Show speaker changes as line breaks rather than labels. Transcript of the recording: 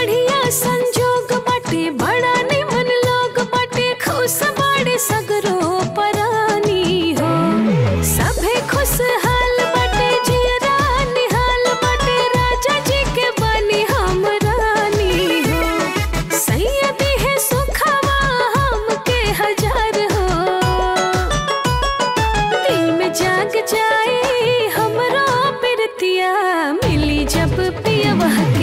बढ़िया संजोग बाटे बड़ा निमन लोग बाटे खुश बाड़े सगरो परानी हो सभे खुशहाल बाटे जियरा निहाल बाटे राजा जी के बनी हम रानी हो सैयदी है सुखवा हमके हजार हो दिल में जाग जाए हमरो पिरतिया मिली जब पियवा